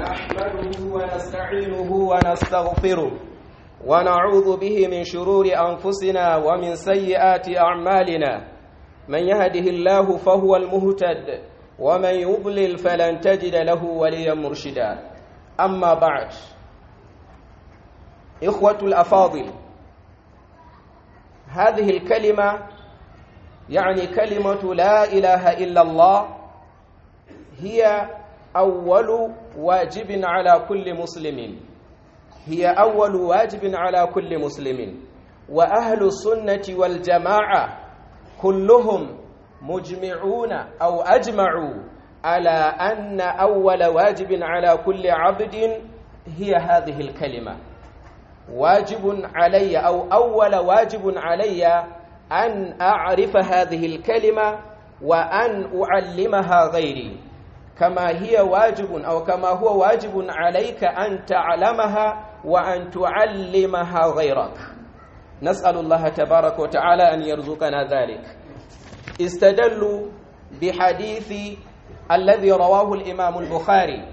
نحمده ونستعينه ونستغفره ونعوذ به من شرور أنفسنا ومن سيئات أعمالنا من يهده الله فهو المهتد ومن يضلل فلن تجد له وليا مرشدا أما بعد إخوة الأفاضل هذه الكلمة يعني كلمة لا إله إلا الله هي أول واجب على كل مسلم هي أول واجب على كل مسلم وأهل السنة والجماعة كلهم مجمعون أو أجمعوا على أن أول واجب على كل عبد هي هذه الكلمة واجب علي أو أول واجب علي أن أعرف هذه الكلمة وأن أعلمها غيري كما هي واجب أو كما هو واجب عليك أن تعلمها وأن تعلمها غيرك نسأل الله تبارك وتعالى أن يرزقنا ذلك استدلوا بحديث الذي رواه الإمام البخاري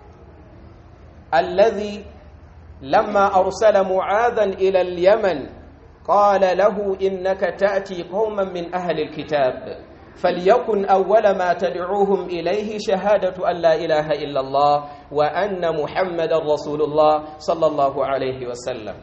الذي لما أرسل معاذا إلى اليمن قال له إنك تأتي قوما من أهل الكتاب فليكن أول ما تدعوهم إليه شهادة أن لا إله إلا الله وأن محمد رسول الله صلى الله عليه وسلم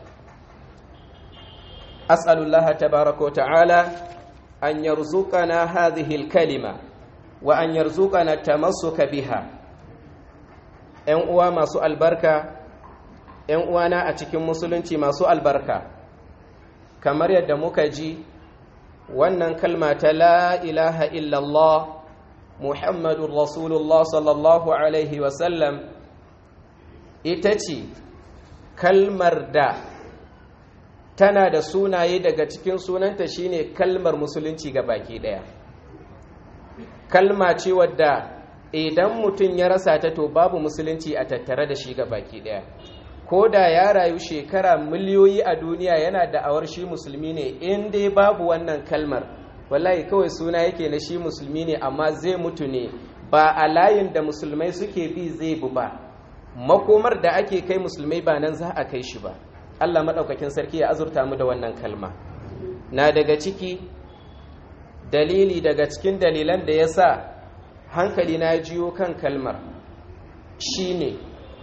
أسأل الله تبارك وتعالى أن يرزقنا هذه الكلمة وأن يرزقنا التمسك بها ‘yan uwa masu albarka ‘yan uwana a cikin musulunci masu albarka kamar yadda muka ji wannan kalma ta la ilaha illallah muhammadun rasulullah sallallahu alaihi wasallam ita ce kalmar da tana da sunaye daga cikin sunanta shine kalmar musulunci ga baki daya kalma ce wadda idan mutum ya rasa ta to babu musulunci a tattare da shi ga baki daya ko da ya rayu shekara miliyoyi a duniya yana da awar shi musulmi ne in dai babu wannan kalmar wallahi kawai suna yake na shi musulmi ne amma zai mutu ne ba a layin da musulmai suke bi zai bu ba makomar da ake kai musulmai ba nan za a kai shi ba Allah maɗaukakin sarki ya azurta mu da wannan kalma na daga ciki dalili daga cikin dalilan da ya sa hankali na jiyo kan kalmar shine ne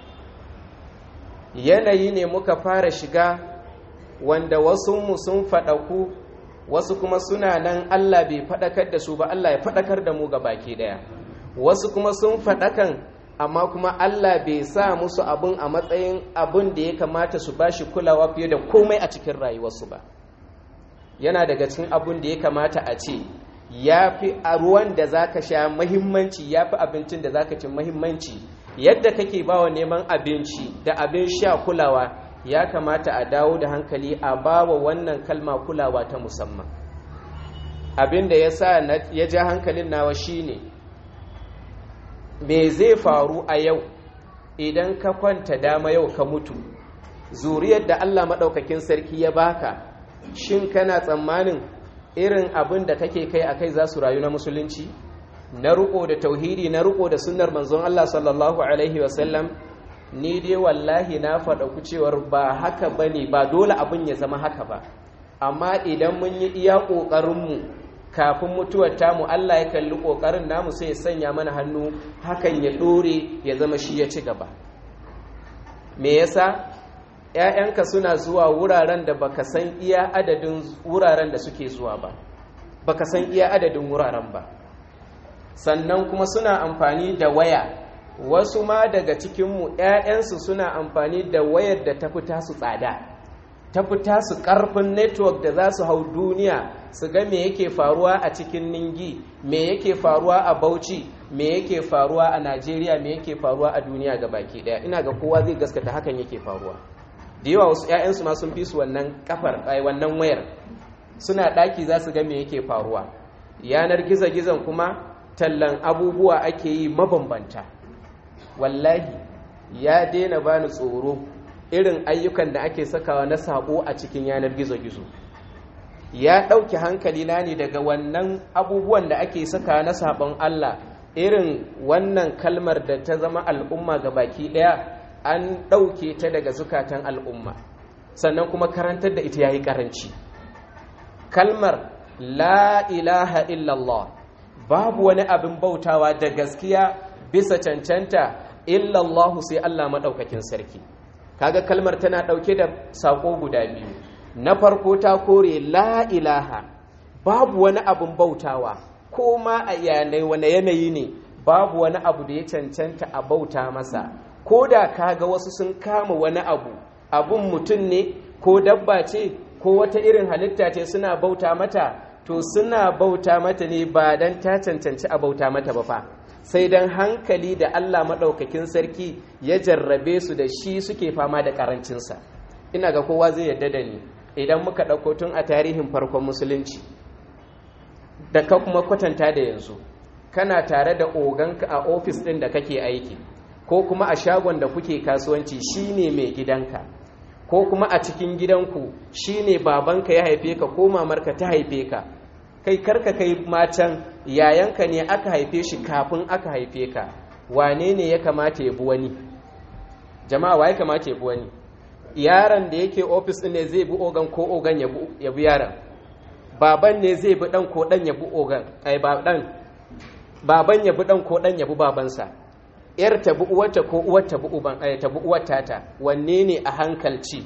yanayi ne muka fara shiga wanda wasu mu sun faɗaku wasu kuma suna nan Allah bai faɗakar da su ba Allah ya faɗakar da mu ga baki ɗaya wasu kuma sun faɗakan amma kuma Allah bai sa musu abun a matsayin abun da ya kamata su bashi kulawa fiye da komai a cikin rayuwarsu ba yana daga cikin abun da ya kamata a ce ya fi a ruwan da za ka sha mahimmanci ya fi abincin da za ka ci mahimmanci yadda kake bawa neman abinci da abin sha kulawa ya kamata a dawo da hankali a bawa wannan kalma kulawa ta musamman abin da ya sa ya ja hankalin nawa shine me zai faru a yau idan ka kwanta dama yau ka mutu zuriyar da Allah maɗaukakin sarki ya baka shin kana tsammanin irin abin da kake kai a kai za su rayu na musulunci na riko da tauhidi na riko da sunnar manzon Allah sallallahu alaihi wasallam ni dai wallahi na faɗa ku cewar ba haka bane ba dole abin ya zama haka ba amma idan mun yi iya ƙoƙarinmu kafin mutuwar tamu Allah ya kalli ƙoƙarin namu sai ya sanya mana hannu hakan ya ɗore ya zama shi ya ci gaba me yasa ‘ya'yanka suna zuwa wuraren da baka san iya adadin wuraren da suke zuwa ba baka san iya adadin wuraren ba sannan kuma suna amfani da waya wasu ma daga cikinmu ‘ya'yansu suna amfani da wayar da ta fita su tsada ta fita su ƙarfin network da za su hau duniya su ga me yake faruwa a cikin ningi me yake faruwa a bauchi me yake faruwa a najeriya me yake faruwa a duniya ga baki ɗaya ina ga kowa zai gaskata hakan yake faruwa da yawa wasu ‘ya'yansu ma sun fi su wannan kafar wannan wayar suna ɗaki za su ga me yake faruwa yanar gizo-gizon kuma tallan abubuwa ake yi mabambanta wallahi ya daina bani tsoro irin ayyukan da ake sakawa na sako a cikin yanar gizo-gizo ya ɗauki hankali na ne daga wannan abubuwan da ake saka na sabon Allah irin wannan kalmar da ta zama al'umma ga baki ɗaya an ɗauke ta daga zukatan al'umma sannan kuma karantar da ita ya yi ƙaranci kalmar la ilaha illallah babu wani abin bautawa da gaskiya bisa cancanta illallahu sai Allah maɗaukakin sarki kaga kalmar tana ɗauke da saƙo guda biyu na farko ta kore la ilaha babu wani abin bautawa ko ma a yanayi wani yanayi ne babu wani abu da ya cancanta a bauta masa ko da kaga wasu sun kama wani abu abun mutum ne ko dabba ce ko wata irin halitta ce suna bauta mata to suna bauta mata ne ba don ta cancanci a bauta mata ba fa sai don hankali da Allah maɗaukakin sarki ya jarrabe su da shi suke fama da ƙarancinsa ina ga kowa zai yadda da ni idan muka ɗauko tun a tarihin farkon musulunci da ka kuma kwatanta da yanzu kana tare da oganka a ofis ɗin da kake aiki ko kuma a shagon da kuke kasuwanci shine mai gidanka ko kuma a cikin gidanku shine babanka ya haife ka ko mamarka ta haife ka kai karka kai matan yayanka ne aka haife shi kafin aka haife ka wane ne ya kamata ya bi wani jama'a wa ya kamata ya bi wani yaron da yake ofis ne zai bi ogan ko ogan ya bi yaron baban ne zai bi dan ko dan ya bi ogan ai ba dan baban ya bi dan ko dan ya bi babansa yar ta bi uwarta ko uwar ta bi uban ai ta bi uwar tata wanne ne a hankalci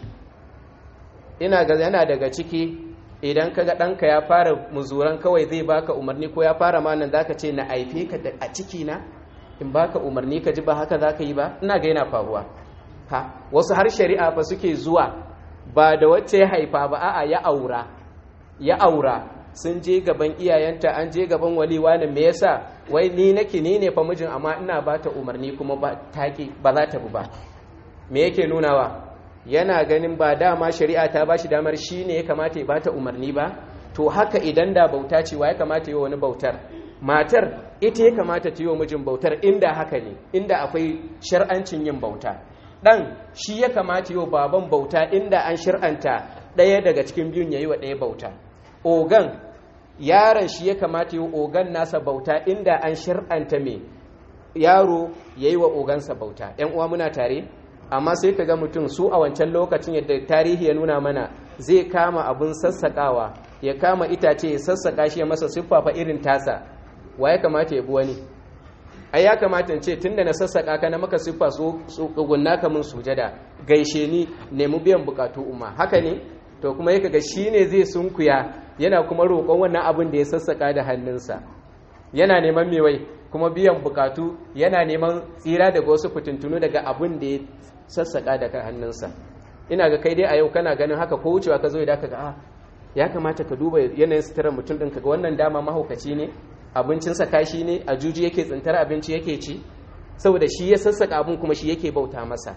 ina ga yana daga ciki idan kaga ɗanka ya fara muzuran kawai zai baka umarni ko ya fara manan zaka ce na aife ka a ciki na in baka umarni ka ji ba haka zaka yi ba ina ga yana faruwa ha wasu har shari'a fa suke zuwa ba da wacce ya haifa ba a'a ya aura ya aura sun je gaban iyayenta an je gaban wali wani me yasa wai ni nake ni ne fa mijin amma ina ba ta umarni kuma ba taki ba za ta bi ba me yake nunawa yana ganin ba dama shari'a ta bashi damar shi ne ya kamata ya bata umarni ba to haka idan da bauta ce wa ya kamata yi wani bautar matar ita ya kamata ta yi wa mijin bautar inda haka ne inda akwai shar'ancin yin bauta dan shi ya kamata yi wa baban bauta inda an shir'anta ɗaya daga cikin biyun ya yi wa ɗaya bauta ogan yaron shi ya kamata yi wa ogan nasa bauta inda an shir'anta me yaro ya yi wa ogansa bauta ‘yan uwa muna tare amma sai ka ga mutum su a wancan lokacin yadda tarihi ya nuna mana zai kama abin sassaƙawa ya kama itace ya sassaƙa shi ya masa siffafa irin tasa wa ya kamata ya bi wani ai ya kamata in ce tunda na sassaƙa ka na maka siffa su tsugunna ka mun sujada gaishe ni nemi biyan bukatu umma haka ne to kuma ya kaga shine zai sunkuya yana kuma roƙon wannan abin da ya sassaƙa da hannunsa yana neman mewai kuma biyan bukatu yana neman tsira daga wasu fitintunu daga abin da ya sassaƙa daga hannunsa ina ga kai dai a yau kana ganin haka ko wucewa ka zo da ka ga a ya kamata ka duba yanayin suturar mutum ɗin kaga wannan dama mahaukaci ne abincinsa kashi ne a juji yake tsintar abinci yake ci saboda shi ya sassaƙa abin kuma shi yake bauta masa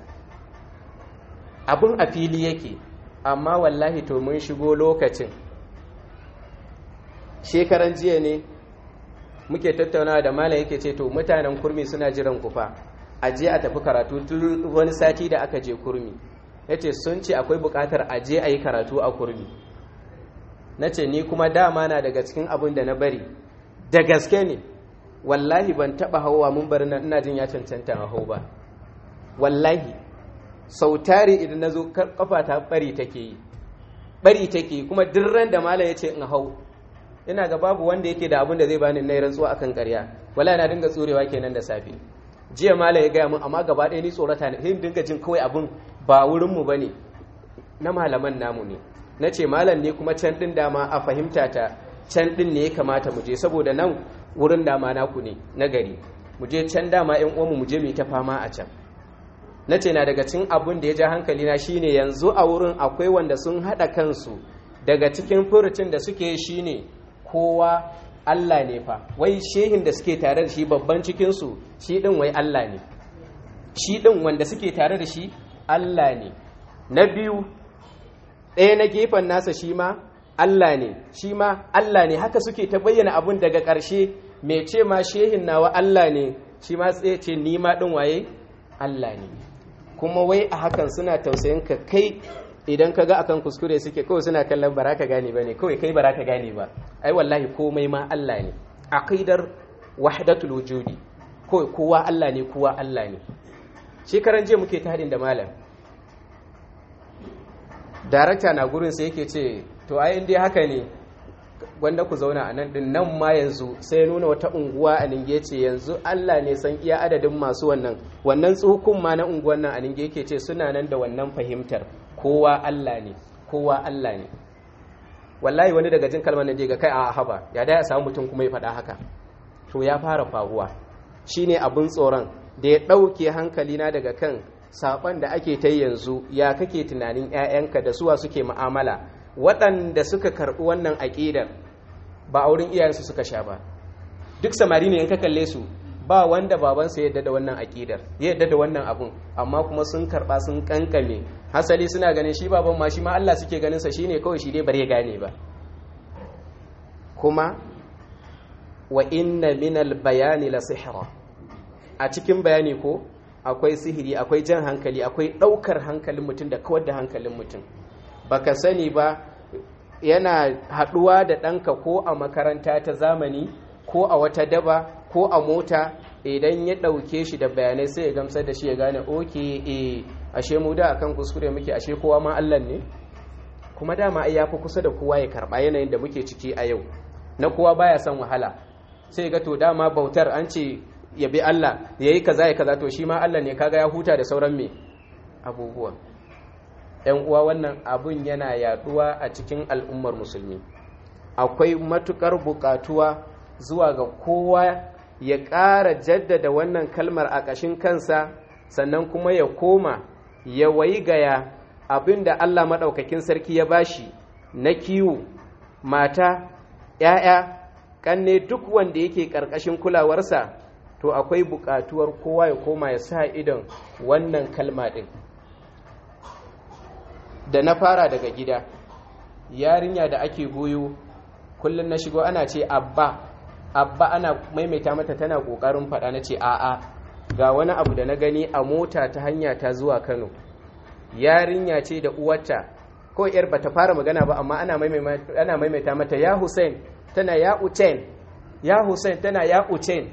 abin a fili yake amma wallahi to mun shigo lokacin shekaran jiya ne muke tattaunawa da malam yake ce to mutanen kurmi suna jiran kufa a je a tafi karatu tun wani sati da aka je kurmi ya ce sun ce akwai bukatar a je a yi karatu a kurmi na ce ni kuma dama na daga cikin abin da na bari da gaske ne wallahi ban taba hauwa mun bari na ina jin ya cancanta a hau ba wallahi sau tari idan na zo kafa ta bari take yi bari take yi kuma dirran da malam ya ce in hau ina ga babu wanda yake da abin da zai bani nayi rantsuwa akan ƙarya wala na dinga tsurewa kenan da safe jiya malam ya gaya mun amma gaba ɗaya ni tsorata ne hin dinga jin kawai abin ba wurin mu bane na malaman namu ne na ce malam ne kuma can din dama a fahimta ta can din ne ya kamata mu je saboda nan wurin dama naku ne na gari mu je can dama yan uwanmu mu je mu ta fama a can na ce na daga cikin abin da ya ja hankali na shine yanzu a wurin akwai wanda sun haɗa kansu daga cikin furucin da suke shine kowa Allah ne fa wai shehin da suke tare da shi babban cikinsu shi ɗin wai Allah ne shi ɗin wanda suke tare da shi Allah ne na biyu ɗaya na gefen nasa shi ma Allah ne shi ma Allah ne haka suke ta bayyana abun daga ƙarshe mai ce ma shehin nawa Allah ne shi ma tsaye ce ni ma ɗin waye Allah ne kuma wai a hakan suna tausayin ka kai idan ka ga akan kuskure suke kawai suna kallon baraka gane ba ne kawai kai baraka gane ba ai wallahi komai ma Allah ne aqidar wahdatul wujudi kawai kowa Allah ne kowa Allah ne shekaran jiya muke ta haɗin da malam darakta na gurin sai yake ce to ai dai haka ne gwanda ku zauna a nan din nan ma yanzu sai nuna wata unguwa a ninge ce yanzu Allah ne san iya adadin masu wannan wannan tsukun ma na unguwan nan a ninge yake ce suna nan da wannan fahimtar kowa Allah ne kowa Allah ne wallahi wani daga jin kalmar nan ga kai a haba ya da ya samu mutum kuma ya faɗa haka to ya fara faruwa shine abin tsoron da ya ɗauke hankalina daga kan saban da ake ta yanzu ya kake tunanin 'ya'yanka da suwa suke mu'amala waɗanda suka karɓi wannan aƙidar ba a wurin iyayensu suka sha ba duk samari ne in ka kalle su ba wanda babansa ya yadda da wannan aƙidar ya yadda da wannan abun amma kuma sun karɓa sun kankame hasali suna ganin shi baban ma shi ma Allah suke ganin sa shine kawai shi dai bare gane ba kuma wa inna minal bayani la sihra a cikin bayani ko akwai sihiri akwai jan hankali akwai ɗaukar hankalin mutum da kawar da hankalin mutum baka sani ba yana haɗuwa da ɗanka ko a makaranta ta zamani ko a wata daba ko a mota idan ya ɗauke shi da bayanai sai ya gamsar da shi ya gane oke e ashe mu da akan kuskure muke ashe kowa ma Allah ne kuma dama ai yafi kusa da kowa ya karɓa yanayin da muke ciki a yau na kowa baya son wahala sai ga to dama bautar an ce ya bi Allah ya yi kaza ya kaza to shi ma Allah ne kaga ya huta da sauran me abubuwa ‘yan uwa wannan abun yana yaduwa a cikin al'ummar musulmi akwai matukar bukatuwa zuwa ga kowa ya ƙara jaddada wannan kalmar a ƙashin kansa sannan kuma ya koma ya wayi gaya abin da Allah maɗaukakin sarki ya bashi na kiwo mata ‘ya'ya ƙanne duk wanda yake ƙarƙashin kulawarsa to akwai buƙatuwar kowa ya koma ya sa idon wannan kalma ɗin da na fara daga gida yarinya da ake goyo kullum na shigo ana ce abba abba ana maimaita mata tana ƙoƙarin faɗa na ce a'a ga wani abu da na gani a mota ta hanya ta zuwa kano yarinya ce da uwarta ko yar bata fara magana ba amma ana maimaita mata ya hussein tana ya uchen ya hussein tana ya uchen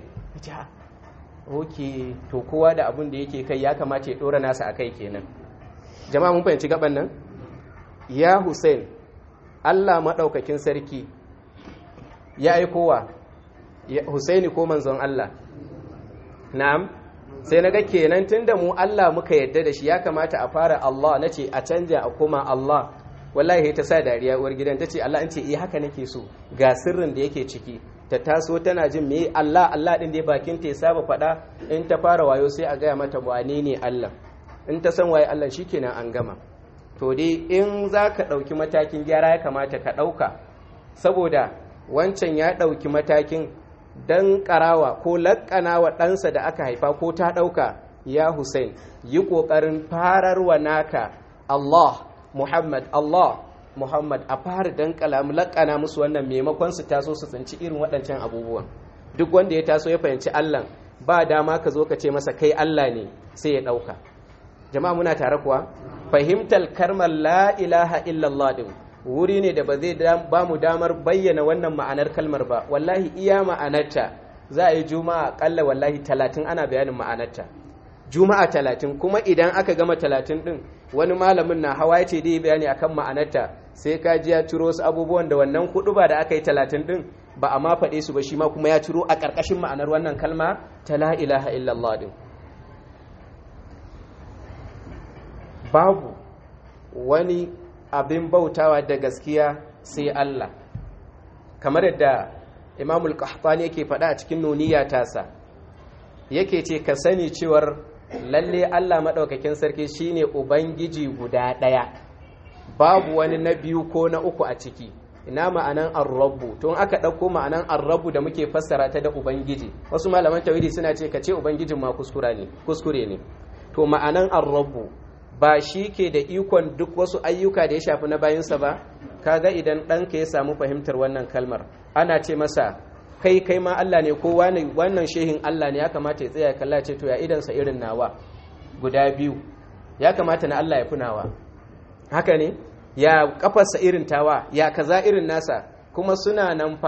ok to kowa da abin da yake kai ya kamata ya dora nasa a kai kenan jama'a mun fahimci gaban nan ya hussein allah maɗaukakin sarki ya aikowa husaini ko manzon allah na'am sai na ga kenan tun da mu allah muka yadda da shi ya kamata a fara allah na ce a canja a koma allah wallahi ta sa dariya uwar gidan ta ce allah an ce iya haka nake so ga sirrin da yake ciki ta taso tana jin me Allah Allah din da ya bakin ta ya saba faɗa in ta fara wayo sai a gaya mata wane ne Allah in ta san waye Allah shikenan an gama to dai in za ka ɗauki matakin gyara ya kamata ka ɗauka saboda wancan ya ɗauki matakin dan ƙarawa ko laƙana wa ɗansa da aka haifa ko ta ɗauka ya Hussein yi ƙoƙarin fararwa naka Allah Muhammad Allah Muhammad a fara dankala mu lakana musu wannan maimakon su taso su tsinci irin waɗancan abubuwan duk wanda ya taso ya fahimci Allah ba dama ka zo ka ce masa kai Allah ne sai ya ɗauka jama'a muna tare kuwa fahimtar karmar la ilaha illallah din wuri ne da ba zai ba mu damar bayyana wannan ma'anar kalmar ba wallahi iya ma'anarta za a yi juma'a kalla wallahi talatin ana bayanin ma'anarta juma'a talatin kuma idan aka gama talatin din wani malamin na hawa ya ce dai bayani akan ma'anarta sai ka ji ya ciro wasu abubuwan da wannan hudu ba da aka yi talatin din ba a ma faɗe su ba shi ma kuma ya ciro a ƙarƙashin ma'anar wannan kalma ta la ilaha illallah din babu wani abin bautawa da gaskiya sai Allah kamar yadda imamul qahtani yake faɗa a cikin nuniya tasa yake ce ka sani cewar lalle Allah maɗaukakin sarki shine ubangiji guda ɗaya babu wani na biyu ko na uku a ciki ina ma'anan arrabu to in aka ɗauko ma'anan arrabu da muke fassara ta da ubangiji wasu malaman tawhidi suna ce ka ce ubangijin ma kuskure ne kuskure ne to ma'anan arrabu ba shi ke da ikon duk wasu ayyuka da ya shafi na bayinsa ba kaga idan ɗanka ya samu fahimtar wannan kalmar ana ce masa kai kai ma Allah ne ko wannan shehin Allah ne ya kamata ya tsaya kalla ce to ya idansa irin nawa guda biyu ya kamata na Allah ya fi nawa haka ne ya kafarsa irin tawa ya kaza irin nasa kuma suna nan fa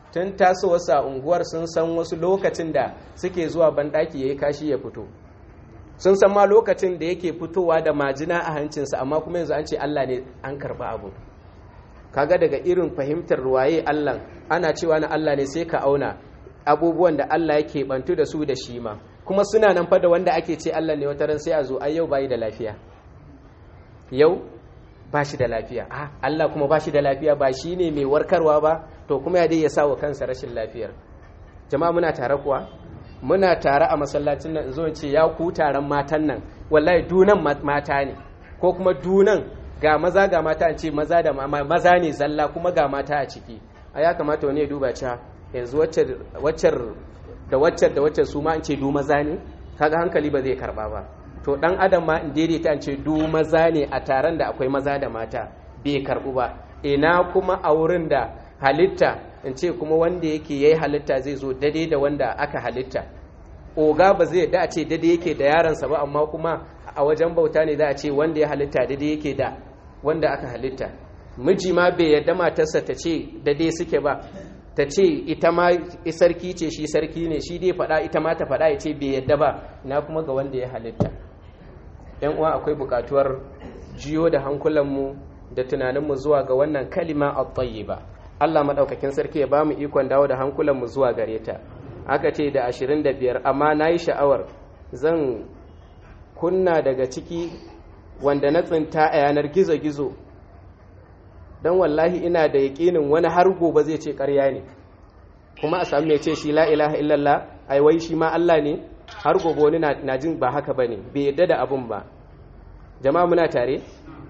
tun tasowarsa a unguwar sun san wasu lokacin da suke zuwa banɗaki ya yi kashi ya fito sun san ma lokacin da yake fitowa da majina a hancinsa amma kuma yanzu an ce Allah ne an karɓi abu kaga daga irin fahimtar waye Allah ana cewa na Allah ne sai ka auna abubuwan da Allah yake bantu da su da shi ma kuma suna nan fa da wanda ake ce Allah ne wata ran sai a zo ai yau bai da lafiya yau ba shi da lafiya ah Allah kuma ba shi da lafiya ba shi ne mai warkarwa ba to kuma ya dai ya sa wa kansa rashin lafiyar jama'a muna tare kuwa muna tare a masallacin nan zo ce ya ku taron matan nan wallahi dunan mata ne ko kuma dunan ga maza ga mata an ce maza da maza ne zalla kuma ga mata a ciki a ya kamata wani ya duba cewa yanzu waccar da waccar da waccar su ma an ce du maza ne kaga hankali ba zai karba ba to dan adam ma in daidaita an ce du maza ne a taron da akwai maza da mata bai karbu ba ina kuma a wurin da halitta in ce kuma wanda yake yayi halitta zai zo dade da wanda aka halitta oga ba zai da a ce dade yake da yaransa ba amma kuma a wajen bauta ne za a ce wanda ya halitta dade yake da wanda aka halitta miji ma bai yadda matarsa ta ce dade suke ba ta ce ita ma sarki ce shi sarki ne shi dai faɗa ita ma ta faɗa ya ce bai yadda ba na kuma ga wanda ya halitta yan uwa akwai buƙatuwar jiyo da hankulanmu da tunaninmu zuwa ga wannan kalima at-tayyiba Allah madaukakin sarki ya bamu ikon dawo da hankulanmu zuwa gare ta aka ce da 25 amma nayi sha'awar zan kunna daga ciki wanda na tsinta a yanar gizo-gizo don wallahi ina da yaƙinin wani har gobe zai ce ƙarya ne kuma a sami mai ce shi la ilaha illallah ai wai shi ma Allah ne har gobe wani na jin ba haka bane bai yadda da abun ba jama'a muna tare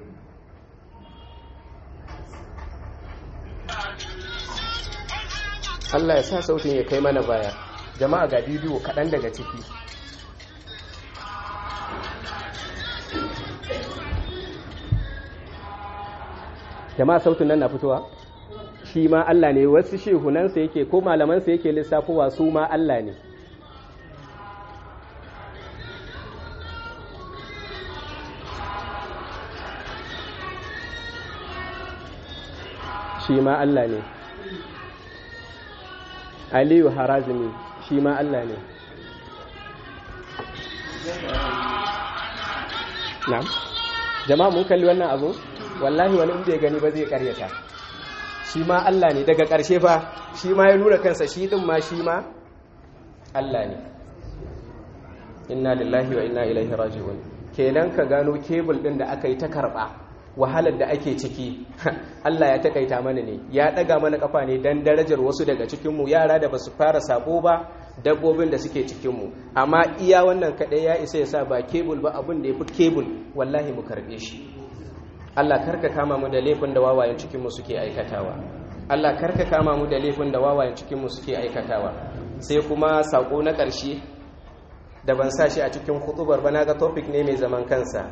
Allah ya sa sautin ya kai mana baya jama'a ga bidiyo kaɗan daga ciki jama'a sautin nan na fitowa shi ma Allah ne wasu shehunansa yake ko malamansa yake lissafowa su ma Allah ne shi ma Allah ne Aliyu Harazimi shi ma Allah ne na'am jama'a mun kalli wannan abu wallahi wani in bai gani ba zai karyata shi ma Allah ne daga ƙarshe fa shi ma ya nuna kansa shi din ma shi ma Allah ne inna lillahi wa inna ilaihi raji'un kenan ka gano kebul din da aka yi ta karba wahalar da ake ciki Allah ya takaita mana ne ya daga mana kafa ne dan darajar wasu daga cikin mu yara da basu fara sabo ba dabbobin da suke cikin mu amma iya wannan kadai ya isa ya sa ba kebul ba abin da yafi kebul wallahi mu karbe shi Allah karka kama mu da laifin da wawayen cikinmu suke aikatawa Allah karka kama mu da laifin da wawayen cikinmu suke aikatawa sai kuma sako na ƙarshe da ban sa shi a cikin hutubar ba na ga topic ne mai zaman kansa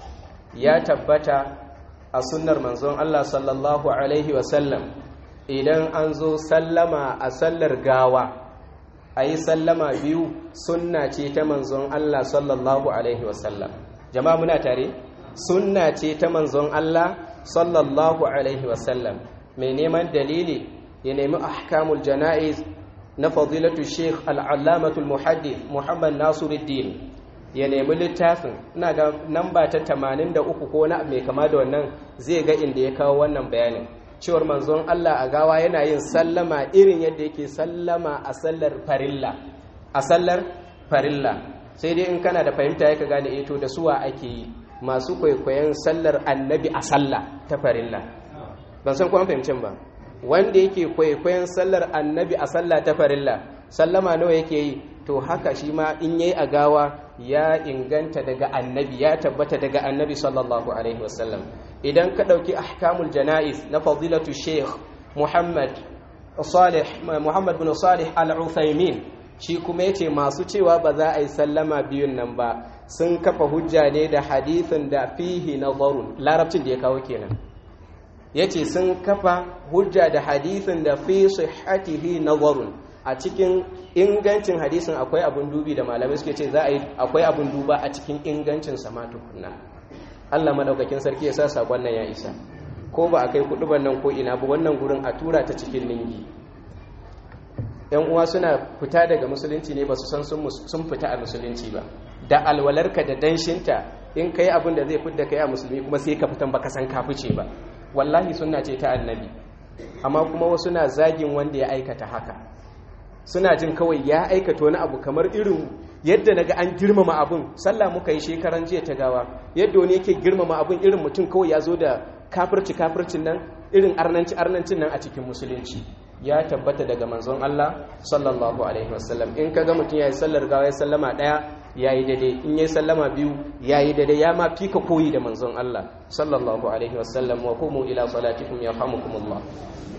ya tabbata a sunnar manzon Allah sallallahu alaihi wasallam idan an zo sallama a sallar gawa a yi sallama biyu sunna ce ta manzon Allah sallallahu alaihi wasallam jama'a muna tare? sunna ce ta manzon Allah sallallahu alaihi wasallam mai neman dalili ya nemi ahkamul jana'iz na fadilatu sheikh al'allamatul muhaddith muhammad nasiruddin ya nemi littafin ina ga namba ta 83 ko na mai kama da wannan zai ga inda ya kawo wannan bayanin cewar manzon Allah a gawa yana yin sallama irin yadda yake sallama a sallar farilla a sallar farilla sai dai in kana da fahimta ya ka gane eto da suwa ake yi masu kwaikwayon sallar annabi a sallah ta farilla ban san kuma fahimcin ba wanda yake kwaikwayon sallar annabi a sallah ta farilla sallama nawa yake yi to haka shi ma in yayi a gawa ya inganta daga annabi ya tabbata daga annabi sallallahu alaihi wasallam idan ka ɗauki ahkamul jana'iz na fadilatu sheikh muhammad salih muhammad bin salih al-uthaymin shi kuma yace masu cewa ba za a yi sallama biyun nan ba sun kafa hujja ne da hadithin da fihi nazarun larabcin da ya kawo kenan yace sun kafa hujja da hadithin da fi sihhatihi nazarun a cikin ingancin hadisin akwai abun dubi da malamai suke ce za a yi akwai abun duba a cikin ingancin sa ma tukunna Allah madaukakin sarki ya sa sakon nan ya isa ko ba a kai kudu nan ko ina ba wannan gurin a tura ta cikin lingi yan uwa suna fita daga musulunci ne ba su san sun fita a musulunci ba da alwalarka da danshinta in kai abin da zai fidda kai a musulmi kuma sai ka fitan baka san ka fice ba wallahi sunna ce ta annabi amma kuma wasu na zagin wanda ya aikata haka suna jin kawai ya aikata wani abu kamar irin yadda naga an girmama abun sallah muka yi shekaran jiya ta gawa yadda wani yake girmama abun irin mutum kawai ya zo da kafirci kafircin nan irin arnanci arnancin nan a cikin musulunci ya tabbata daga manzon Allah sallallahu alaihi wasallam in kaga mutum yayi sallar gawa ya sallama daya yayi daidai in yayi sallama biyu yayi daidai ya ma fika koyi da manzon Allah sallallahu alaihi wasallam wa qumu ila salatikum yarhamukumullah